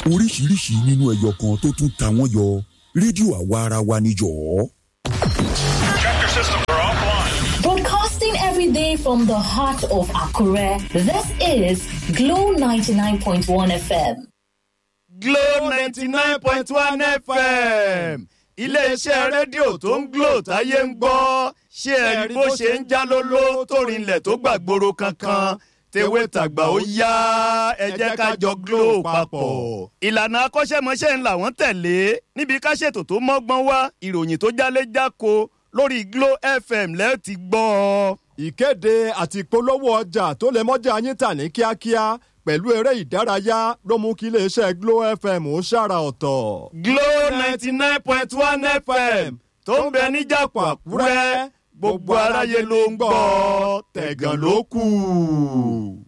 oríṣiríṣi nínú ẹyọ kan tó tún ta wọ́n yọ rédíò àwa ara wa níjọ́. Tractor systems are offline. Broadcasting every day from the heart of Akure, this is Glow 99.1 FM. Glow ninety nine point one FM iléeṣẹ́ rédíò tó ń Glow táyé ń gbọ́ ṣé ẹ rí bó ṣe ń já lóló tó rinlẹ̀ tó gbàgbóró kankan tewé tàgbà ó yá ẹ jẹ́ ká jọ Glow papọ̀. ìlànà akọ́ṣẹ́mọṣẹ́ ń làwọn tẹ̀lé níbi ká ṣètò tó mọ́gbọ́n wá ìròyìn tó jálé jáko lórí Glow FM lẹ́ẹ̀ ti gbọ́ ọ. ìkéde àti ìpolówó ọjà tó lè mọ́jà yín tà ní kíákíá pẹ̀lú eré ìdárayá ló mú kí iléeṣẹ́ Glo FM ó ṣàrà ọ̀tọ̀. Glow ninety nine point one FM tó ń bẹ níjàpọ̀ Àkúrẹ́ gbogbo aráyé ló ń gbọ́ tẹ̀gàn ló kù.